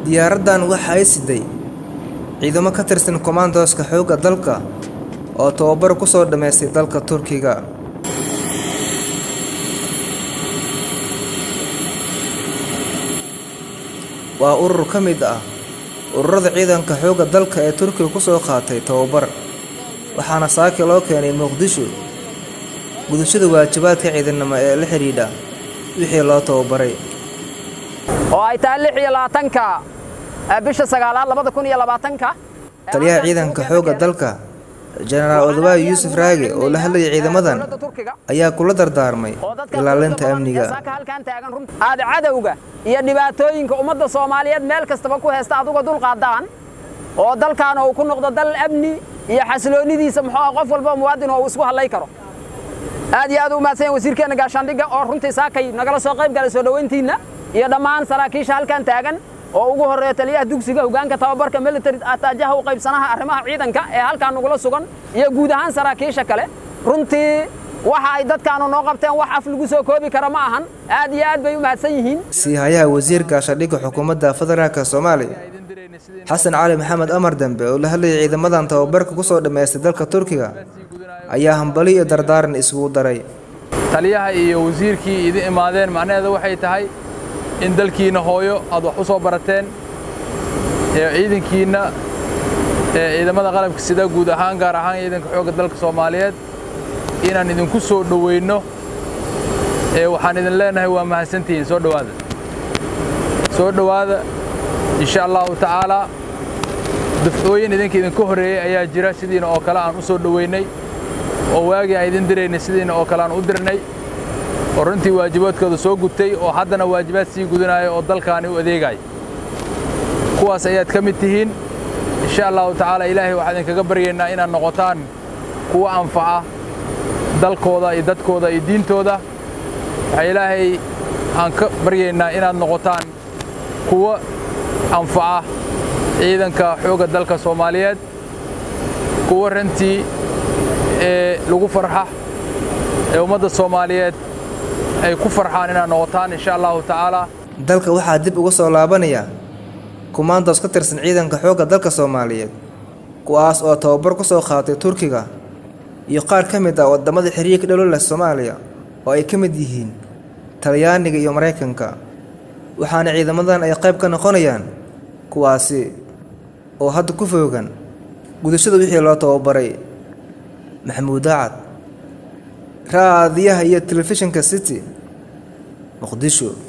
diyaaraddan waxa ay siday ciidamo ka tirsan komandoska xoogga dalka oo tababar ku soo dhammaystay dalka turkiga waa urur ka mid ah ururada ciidanka xoogga dalka ee turkiga ku soo qaatay tababar waxaana saaki loo keenay muqdisho gudashada waajibaadka ciidannimo ee la xidhiidha wixii loo tababaray oo ay tahay lix iyo labaatanka bisha sagaalaad labada kun iyo labaatanka taliyaha ciidanka xoogga dalka jenaraal odabayo yuusuf raage oo la hadlayay ciidamadan ayaa kula dardaarmay ilaalinta amniga aad cadowga iyo dhibaatooyinka ummadda soomaaliyeed meel kastaba ku haysta aduga dulqaadaan oo dalkaana uu ku noqdo dal amni iyo xasiloonidiisa muxuu qof walba muwaadin oo uu isku hadlay karo aad iyo aad u mahadsan yahay wasiirkeena gaashaandhigga oo runtii saakay nagala soo qayb galay soo dhoweyntiinna iyo dhammaan saraakiisha halkan taagan oo ugu horreeya taliyaha dugsiga hoggaanka tababarka military ataajaha u qaybsanaha arrimaha ciidanka ee halkaan nagula sugan iyo guud ahaan saraakiisha kale runtii waxa ay dadkaanu noo qabteen wax af lagu soo koobi kara ma ahan aad iyo aad bay u mahadsan yihiin siihayaha wasiir gaashadhigga xukuumadda federaalka soomaaliya xasan cali maxamed amar dembe oo la hadlayay ciidamadan tababarka ku soo dhammaystay dalka turkiga ayaa hambali iyo dardaaran isugu daray taliyaha iyo wasiirkii idin imaadeen macnaheeda waxay tahay in dalkiinna hooyo aad wax u soo barateen ee ciidankiinna ee ciidamada qalabka sida guud ahaan gaar ahaan ciidanka xoogga dalka soomaaliyeed inaan idinku soo dhowayno ee waxaan idin leenahay waa mahadsantihiin soo dhowaada soo dhowaada insha allahu tacaalaa dafcooyin idinka idinka horreeyey ayaa jira sidiina oo kale aan u soo dhowaynay oo waagii aan idin diraynay sidiina oo kale aan u dirnay oo runtii waajibaadkooda soo gutay oo haddana waajibaad sii gudanaya oo dalkaani u adeegaya kuwaas ayaad ka mid tihiin insha allahu tacaala ilaahay waxaan idinkaga baryaynaa inaad noqotaan kuwa anfaca dalkooda iyo dadkooda iyo diintooda waxaa ilaahay aan ka baryaynaa inaad noqotaan kuwa anfaca ciidanka xoogga dalka soomaaliyeed kuwa rantii ee lagu farxa ee ummadda soomaaliyeed ay ku farxaan inaad noqotaan insha allahu tacaala dalka waxaa dib uga soo laabanaya kumaandoos ka tirsan ciidanka xoogga dalka soomaaliyeed kuwaas oo tababar ku soo qaatay turkiga iyo qaar ka mid ah waddamada xiriirka dhalo leh soomaaliya oo ay ka mid yihiin talyaaniga iyo maraykanka waxaana ciidamadan ay qayb ka noqonayaan kuwaasi oo hadda ku foogan gudashada wixii loo tababaray maxamuud daacad raadiyaha iyo telefishinka city muqdisho